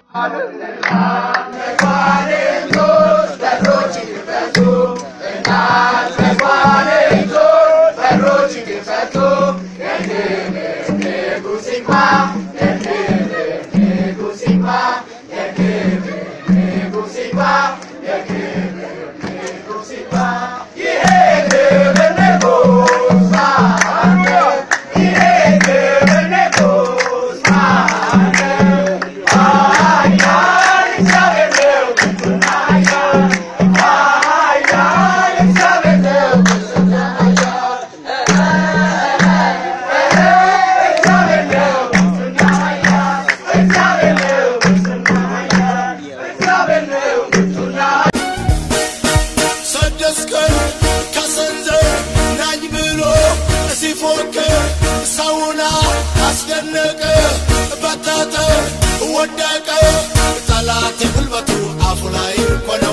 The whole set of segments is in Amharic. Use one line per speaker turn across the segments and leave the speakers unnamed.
ሰደስከን ከሰንዘር ናኝ ብሎ ሲፎክር ሰውና አስደነቀ በተተ ወደቀ ጠላት የጉልበቱ አፉ ላይ እኮ ነው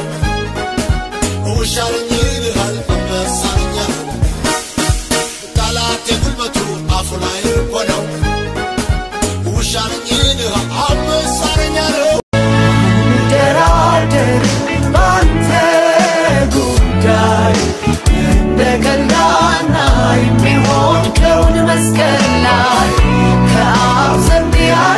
ውሻልኝ ይልሃል አንበሳኛ ጠላት የጉልበቱ አፉ ላይ እኮ ነው ውሻልኝ ይልሃል አንበሳኛ ነው
ደራደር ባንተ ጉዳይ እንደ ቀላና የሚሆን ከውን መስቀል ላይ ከአብ ዘንድ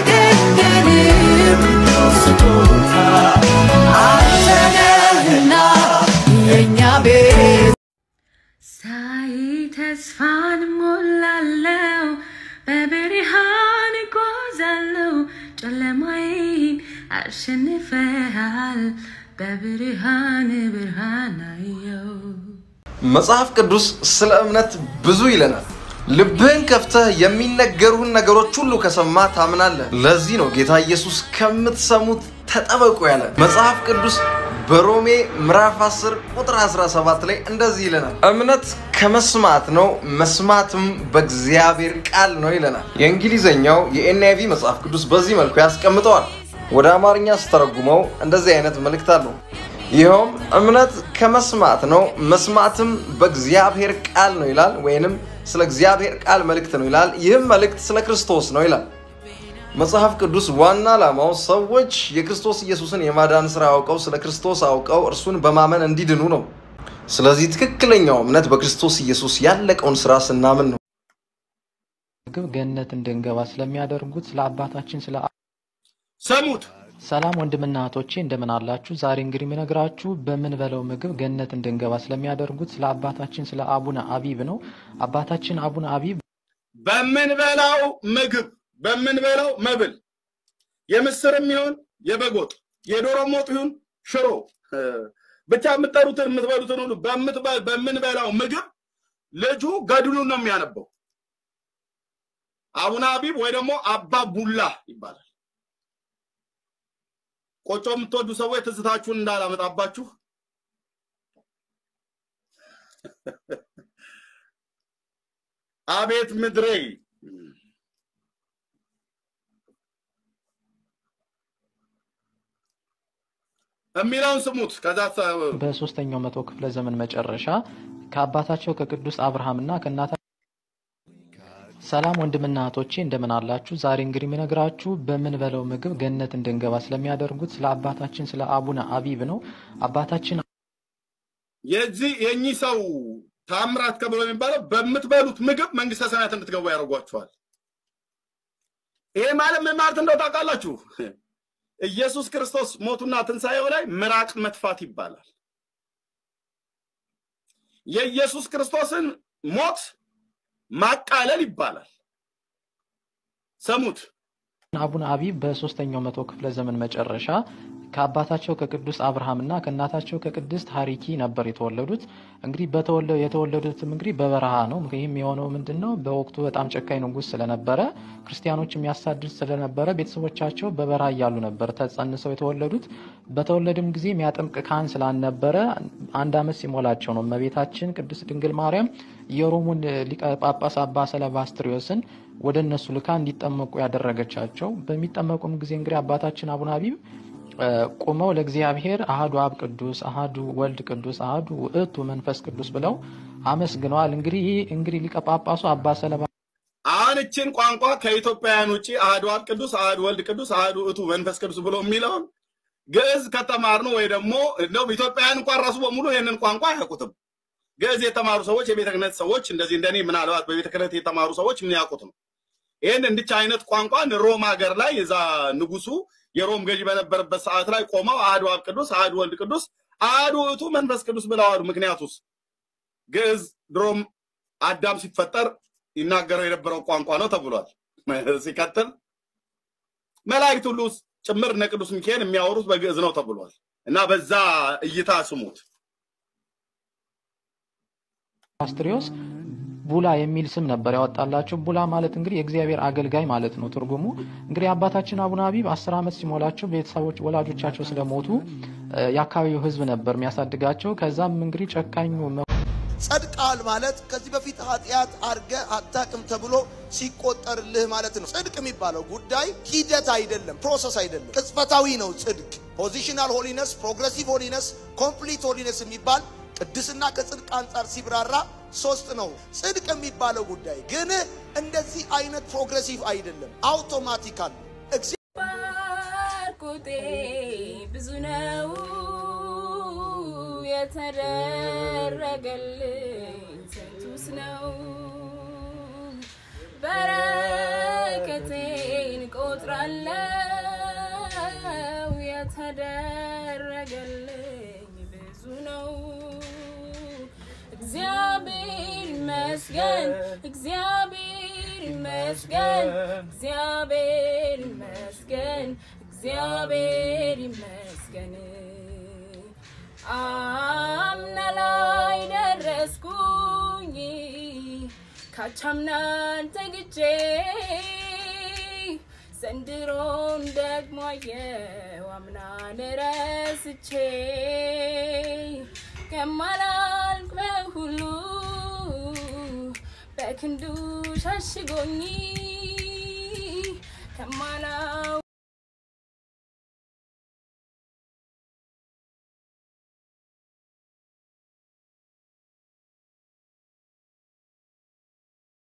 ያገኘን ስጦታ አንተ ነህና የእኛ ቤት
ሳይ ተስፋን ሞላለው በብርሃን እጓዛለው ጨለማዬን አሸንፈሃል በብርሃን ብርሃን አየው
መጽሐፍ ቅዱስ ስለ እምነት ብዙ ይለናል። ልብህን ከፍተህ የሚነገሩህን ነገሮች ሁሉ ከሰማ ታምናለህ። ለዚህ ነው ጌታ ኢየሱስ ከምትሰሙት ተጠበቁ ያለ። መጽሐፍ ቅዱስ በሮሜ ምዕራፍ 10 ቁጥር 17 ላይ እንደዚህ ይለናል፣ እምነት ከመስማት ነው፣ መስማትም በእግዚአብሔር ቃል ነው ይለናል። የእንግሊዝኛው የኤንአይቪ መጽሐፍ ቅዱስ በዚህ መልኩ ያስቀምጠዋል። ወደ አማርኛ ስተረጉመው እንደዚህ አይነት መልእክት አለው። ይኸውም እምነት ከመስማት ነው፣ መስማትም በእግዚአብሔር ቃል ነው ይላል። ወይንም ስለ እግዚአብሔር ቃል መልእክት ነው ይላል። ይህም መልእክት ስለ ክርስቶስ ነው ይላል። መጽሐፍ ቅዱስ ዋና ዓላማው ሰዎች የክርስቶስ ኢየሱስን የማዳን ሥራ አውቀው ስለ ክርስቶስ አውቀው እርሱን በማመን እንዲድኑ ነው። ስለዚህ ትክክለኛው እምነት በክርስቶስ ኢየሱስ ያለቀውን ሥራ ስናምን ነው።
ምግብ ገነት እንድንገባ ስለሚያደርጉት ስለ አባታችን ስለ
ሰሙት
ሰላም ወንድምና እህቶቼ እንደምን አላችሁ? ዛሬ እንግዲህ የምነግራችሁ በምንበላው ምግብ ገነት እንድንገባ ስለሚያደርጉት ስለ አባታችን ስለ አቡነ አቢብ ነው። አባታችን አቡነ አቢብ
በምንበላው ምግብ በምንበላው መብል የምስርም ይሁን የበጎጥ የዶሮም ወጥ ይሁን ሽሮ እ፣ ብቻ የምትጠሩትን የምትበሉትን ሁሉ በምትበ- በምንበላው ምግብ ልጁ ገድሉን ነው የሚያነበው። አቡነ አቢብ ወይ ደግሞ አባ ቡላ ይባላል። ቆጮ የምትወዱ ሰዎች ትዝታችሁን እንዳላመጣባችሁ አቤት ምድሬ የሚለውን ስሙት። ከዛ ተ-
በሶስተኛው መቶ ክፍለ ዘመን መጨረሻ ከአባታቸው ከቅዱስ አብርሃምና ከእናታ ሰላም ወንድምና እህቶቼ እንደምን አላችሁ? ዛሬ እንግዲህ የምነግራችሁ በምንበላው ምግብ ገነት እንድንገባ ስለሚያደርጉት ስለ አባታችን ስለ አቡነ አቢብ ነው። አባታችን
የዚህ የእኚህ ሰው ታምራት ከብሎ የሚባለው በምትበሉት ምግብ መንግስተ ሰማያት እንድትገቡ ያደርጓችኋል። ይሄ ማለት ምን ማለት እንደው ታውቃላችሁ? ኢየሱስ ክርስቶስ ሞቱና ትንሣኤው ላይ ምራቅ መትፋት ይባላል። የኢየሱስ ክርስቶስን ሞት ማቃለል ይባላል። ሰሙት።
አቡነ አቢብ በሶስተኛው መቶ ክፍለ ዘመን መጨረሻ ከአባታቸው ከቅዱስ አብርሃምና ከእናታቸው ከቅድስት ሀሪኪ ነበር የተወለዱት። እንግዲህ በተወለ የተወለዱትም እንግዲህ በበረሃ ነው። ይህም የሆነው ምንድን ነው? በወቅቱ በጣም ጨካኝ ንጉሥ ስለነበረ ክርስቲያኖች የሚያሳድድ ስለነበረ ቤተሰቦቻቸው በበረሃ እያሉ ነበር ተጸንሰው የተወለዱት። በተወለዱም ጊዜ የሚያጠምቅ ካህን ስላልነበረ አንድ ዓመት ሲሞላቸው ነው እመቤታችን ቅድስት ድንግል ማርያም የሮሙን ሊቀ ጳጳስ አባ ሰለባስትሪዮስን ወደ እነሱ ልካ እንዲጠመቁ ያደረገቻቸው። በሚጠመቁም ጊዜ እንግዲህ አባታችን አቡነ አቢብ ቁመው ለእግዚአብሔር አህዱ አብ ቅዱስ፣ አህዱ ወልድ ቅዱስ፣ አህዱ ውእቱ መንፈስ ቅዱስ ብለው አመስግነዋል። እንግዲህ ይህ እንግዲህ ሊቀ ጳጳሱ አባ ሰለባ
አሁን እችን ቋንቋ ከኢትዮጵያውያን ውጭ አህዱ አብ ቅዱስ፣ አህዱ ወልድ ቅዱስ፣ አህዱ እቱ መንፈስ ቅዱስ ብሎ የሚለውን ግዕዝ ከተማር ነው ወይ ደግሞ እንደውም ኢትዮጵያውያን እንኳን ራሱ በሙሉ ይህንን ቋንቋ አያውቁትም። ግዕዝ የተማሩ ሰዎች የቤተ ክህነት ሰዎች እንደዚህ እንደኔ ምናልባት በቤተ ክህነት የተማሩ ሰዎች የሚያውቁት ነው። ይህን እንድች አይነት ቋንቋን ሮም ሀገር ላይ የዛ ንጉሱ የሮም ገዢ በነበረበት ሰዓት ላይ ቆመው አህዱ አብ ቅዱስ፣ አህዱ ወልድ ቅዱስ፣ አህዱ እቱ መንፈስ ቅዱስ ብለዋሉ። ምክንያቱስ ግዕዝ ድሮም አዳም ሲፈጠር ይናገረው የነበረው ቋንቋ ነው ተብሏል። ሲቀጥል መላእክት ሁሉ ጭምር እነ ቅዱስ ሚካኤል የሚያወሩት በግዕዝ ነው ተብሏል። እና በዛ እይታ ስሙት።
አስትሪዮስ ቡላ የሚል ስም ነበር ያወጣላቸው። ቡላ ማለት እንግዲህ የእግዚአብሔር አገልጋይ ማለት ነው ትርጉሙ። እንግዲህ አባታችን አቡነ አቢብ አስር ዓመት ሲሞላቸው ቤተሰቦች ወላጆቻቸው ስለሞቱ እ፣ የአካባቢው ሕዝብ ነበር የሚያሳድጋቸው። ከዛም እንግዲህ ጨካኙ
ጸድቃል ማለት ከዚህ በፊት ኃጢአት አርገ አታቅም ተብሎ ሲቆጠርልህ ማለት ነው። ጽድቅ የሚባለው ጉዳይ ሂደት አይደለም፣ ፕሮሰስ አይደለም፣ ቅጽበታዊ ነው። ጽድቅ ፖዚሽናል ሆሊነስ፣ ፕሮግሬሲቭ ሆሊነስ፣ ኮምፕሊት ሆሊነስ የሚባል ቅድስና ከጽድቅ አንጻር ሲብራራ ሶስት ነው። ጽድቅ የሚባለው ጉዳይ ግን እንደዚህ አይነት ፕሮግሬሲቭ አይደለም፣ አውቶማቲካል
ባርኮቴ ብዙ ነው የተደረገልኝ ስንቱስ ነው በረከቴን ቆጥራለው የተደረገልኝ ብዙ ነው እግዚአብሔር ይመስገን እግዚአብሔር ይመስገን እግዚአብሔር ይመስገን እግዚአብሔር ይመስገን አምና ላይ ደረስኩኝ ካቻምናን ተግቼ ዘንድሮም ደግሞ አየው አምናን ረስቼ ከማላልቅ በሁሉ በክንዱ ሸሽጎኝ ከማላው